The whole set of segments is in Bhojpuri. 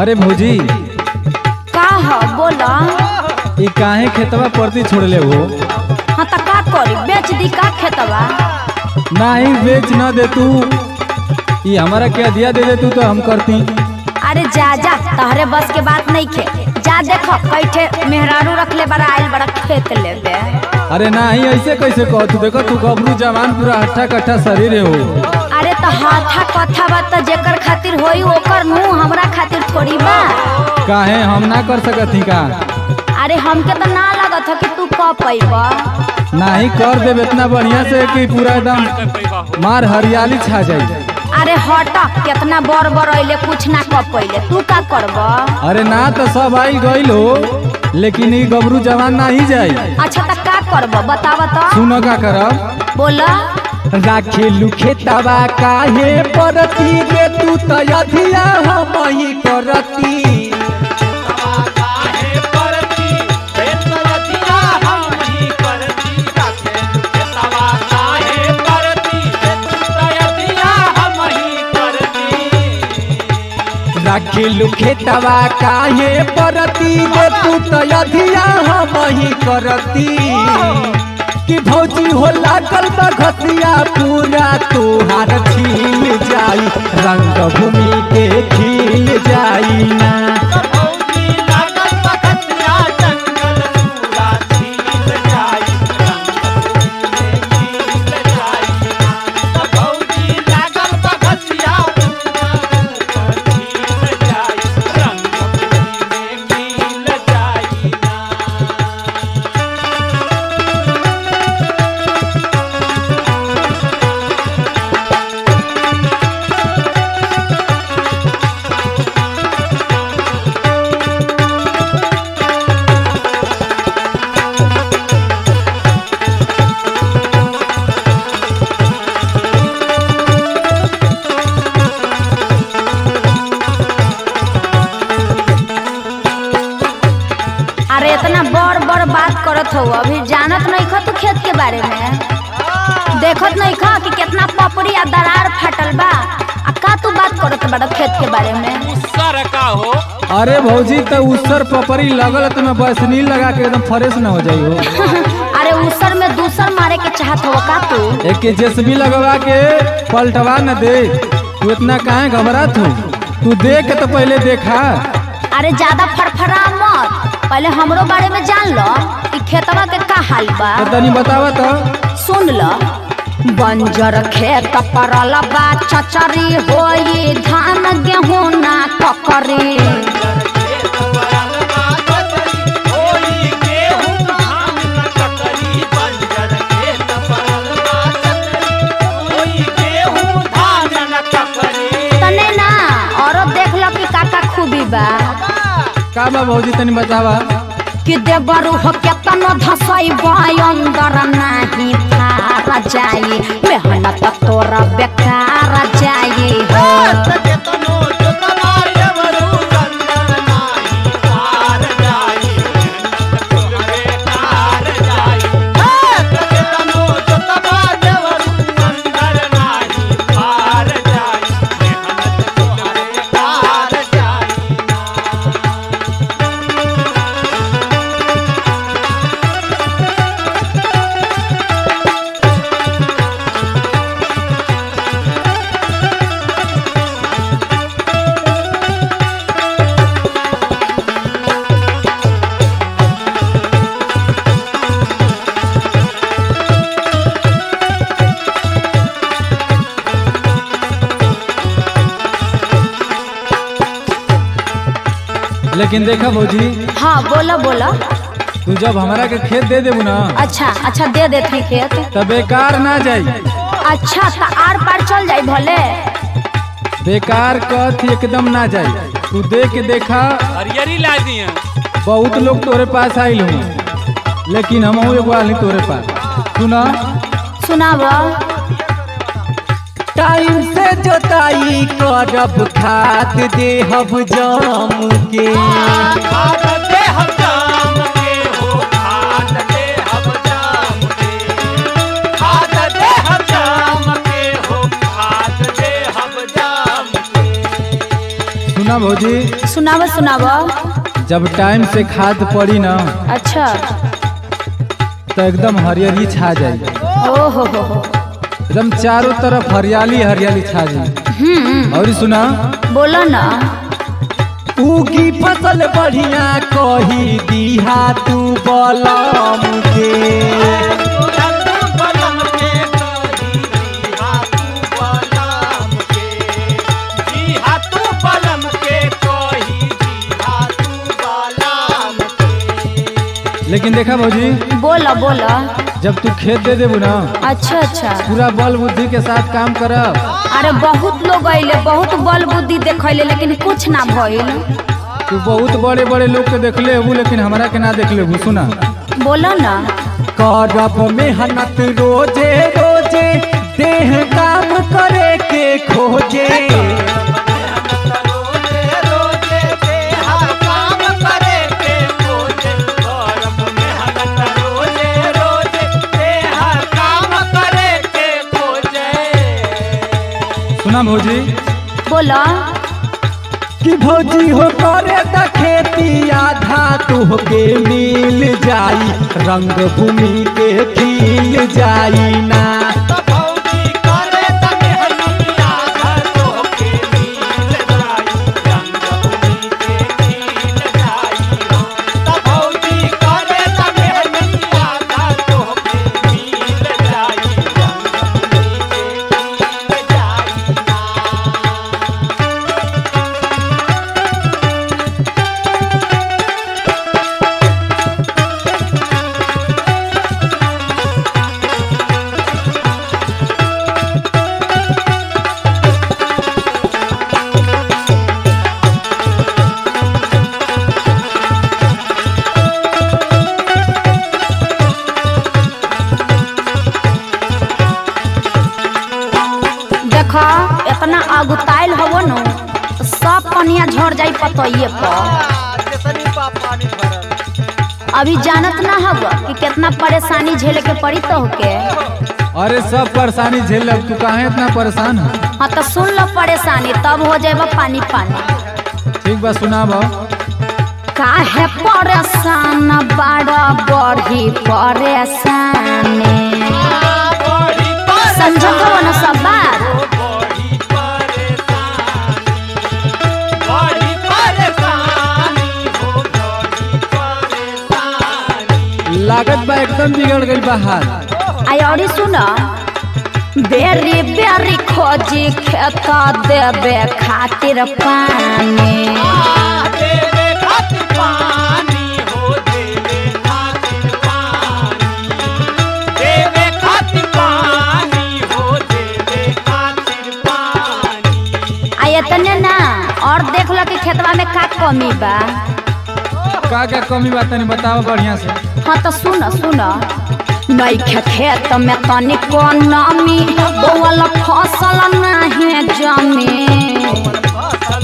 अरे भौजी का ह बोला ये काहे खेतवा परती छोड़ले हो हाँ त का करी बेच दी का खेतवा नहीं बेच न दे तू ये हमारा क्या दिया दे दे तू तो हम करती अरे जा जा तहरे बस के बात नहीं खे जा देखो कैठे मेहरारू रख ले बड़ा आइल बड़ा खेत लेबे अरे नहीं ऐसे कैसे कह तू देखो तू गबरू जवान पूरा हट्ठा कट्ठा शरीर हो अरे तो हाथा कथा बा त जेकर खातिर होई ओकर मुंह हमरा खातिर थोड़ी बा काहे हम ना कर सकत ही का अरे हमके तो ना लागत हो कि तू क पैबा नहीं कर देब इतना बढ़िया से कि पूरा एकदम मार हरियाली छा जाई अरे हट कितना बड़ बड़ अइले कुछ ना क पइले तू का करबा अरे ना तो सब आई गईल हो लेकिन ये गबरू जवान ना ही जाई अच्छा त का करबा बतावा तो सुनो का करब बोला राखेलू खेतवा काहे परती गे तू तयधिया हम ही करती राखेलू खेतवा काहे परती गे तू तयधिया हम ही करती कि भौजी हो लागल बा घसिया पूरा तोहार छील जाई रंग भूमि के खिल जाई ना अरे इतना बड़ बड़ बात करत हो अभी जानत नहीं खा तू खेत के बारे में देखत नहीं खा कि कितना पपड़ी आ दरार फाटल बा आ का तू बात करत बड़ा खेत के बारे में सर का हो अरे भौजी तो उसर पपरी लगल तो मैं बसनील लगा के एकदम फ्रेश न हो जाई हो अरे उसर में दूसर मारे के चाहत हो का तू एक के जेसबी लगवा के पलटवा न दे तू इतना काहे घबरात हो तू देख के तो पहले देखा अरे ज्यादा फड़फड़ा मत पहले हमरो बारे में जान लो कि खेतवा के का हाल बा तो तनी बतावा तो सुन लो बंजर खेत परल बा चचरी होई धान गेहूं ना ककरी तने ना औरत देख लो कि काका खूबी बा का बा भौजी तनी बतावा कि देवरु हो केतन धसई अंदर नाही फार जाई मेहनत तोरा बेकार जाई हो लेकिन देखा भौजी हाँ बोला बोला तू जब हमरा के खेत दे देबू ना अच्छा अच्छा दे देते खेत तो बेकार ना जाई अच्छा तो आर पार चल जाई भले बेकार कथ एकदम ना जाई तू दे के देखा हरियरी ला दिए बहुत लोग तोरे पास आइल हूँ लेकिन हम एगो आली तोरे पास सुना सुनाब टाइम से जोताई करब खाद देहब जाम के सुना भौजी सुनाव सुनाव जब टाइम से खाद पड़ी ना अच्छा तो एकदम हरियाली छा जाई ओ हो हो हो एकदम चारों तरफ हरियाली हरियाली छा जाई हम्म और सुना बोलो ना उगी फसल बढ़िया कही दीहा तू बलम के लेकिन देखा भौजी बोलो बोलो जब तू खेत दे देबू ना अच्छा अच्छा पूरा बल बुद्धि के साथ काम करब अरे बहुत लोग अइले बहुत बल बुद्धि देखैले लेकिन कुछ ना भइल तू बहुत बड़े बड़े लोग के देखले हबू लेकिन हमरा के ना देख लेबू सुना बोलो ना करब मेहनत रोजे रोजे देह काम करे के खोजे सुना भौजी बोलो कि भौजी हो करे त खेती आधा तुहके मिल जाई रंग भूमि के खिल जाई ना देखो इतना अगुताइल हवो न तो सब पनिया झड़ जाई पतइये पर अभी जानत ना हव कि कितना परेशानी झेले के पड़ी तो के अरे सब परेशानी झेल लब तू काहे इतना परेशान है हाँ तो सुन लो परेशानी तब हो जाएगा पानी पानी ठीक बा सुनाब काहे परेशान बड़ा बढ़ी परेशानी समझो न सब बात लागत बा एकदम बिगड़ गई बा हाल आई और सुन बेरी बेरी खोजी खेत देवे खातिर पानी आ इतने ना और देख लो कि खेतवा में का कमी बा का क्या कमी बा तनी बताओ बढ़िया से हाँ तो सुन सुन नैखे खेत में तनिको नमी बोवल फसल नाही जमी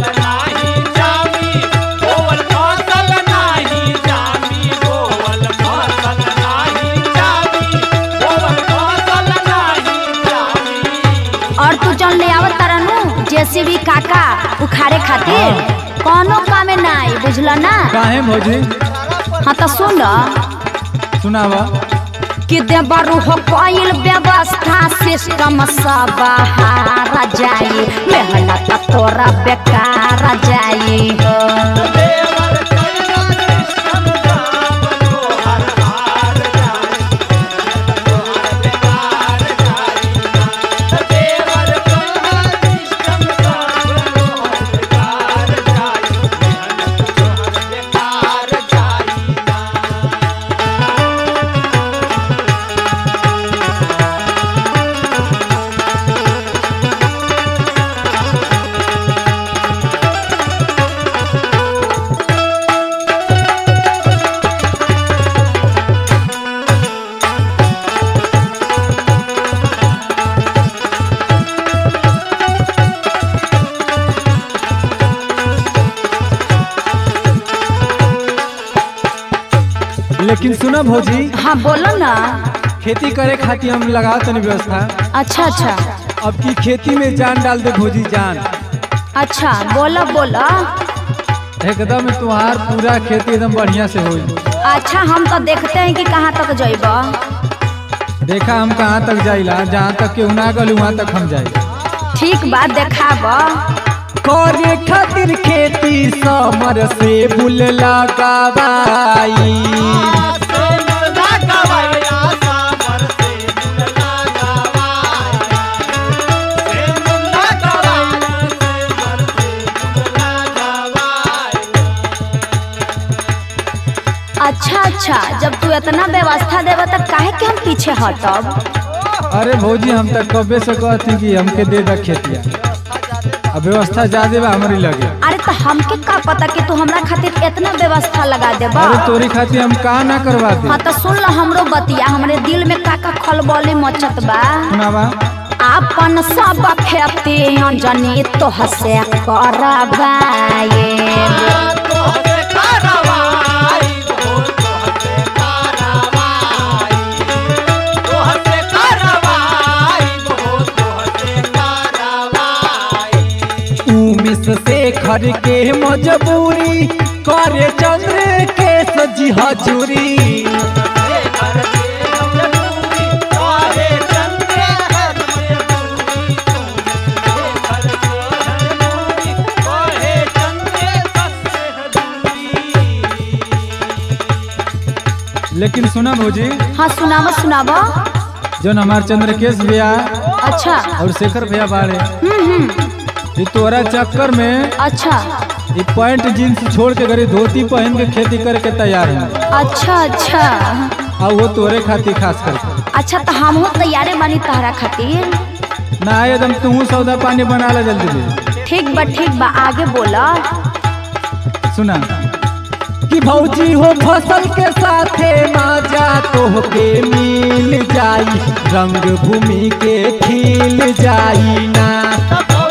और तू जौन ले आवत तारा नु जेसीबी काका उखाड़े खातिर कोनो कामे ना आई बुझल ना काहे भौजी हाँ तो सुन सुनाब कि देवरु हो कोइल व्यवस्था सिस्टम सब हारा जाई मेहनत तोरा बेकार जाई हो लेकिन सुना भौजी हाँ बोलो ना खेती करे खातिर हम लगाओ तनी व्यवस्था अच्छा अच्छा अब की खेती में जान डाल दे भौजी जान अच्छा बोला बोला एकदम तुहार पूरा खेती एकदम बढ़िया से होई अच्छा हम तो देखते हैं कि कहाँ तक जइब देखा हम कहाँ तक जाइला जहाँ तक केहू ना गल वहाँ तक हम जाई ठीक बात देखाब करे खातिर खेती समर से बुल लगावाई अच्छा अच्छा जब तू इतना व्यवस्था देब तो काहे के हम पीछे हटब अरे भौजी हम तक कबे से कहती कि हमके दे दा खेतिया अब व्यवस्था ज्यादा बा हमारी लगे अरे तो हमके का पता कि तू हमरा खातिर इतना व्यवस्था लगा देबा अरे तोरी खातिर हम का ना करवा दे हाँ तो सुन लो हमरो बतिया हमरे दिल में का का खलबली मचत बा सुनावा आपन सब खेती अंजनी तो हसे करबाए उमिस से घर के मजबूरी करे चंद्र के सजी हजूरी लेकिन सुना भौजी हाँ सुनावा सुनावा जो हमार चंद्रकेश भैया अच्छा और शेखर भैया बाड़े हम्म हम्म ये तोरा चक्कर में अच्छा ये पैंट जींस छोड़ के गरी धोती पहन के खेती करे के तैयार है अच्छा अच्छा और वो तोरे खातिर खास करके अच्छा तो हम हो तैयारे बानी तहरा खातिर ना एकदम तू सौदा पानी बना ला जल्दी जल्दी ठीक बा ठीक बा आगे बोला सुना कि भौजी हो फसल के साथे माजा तोहके मिल जाई रंग भूमि के खिल जाई ना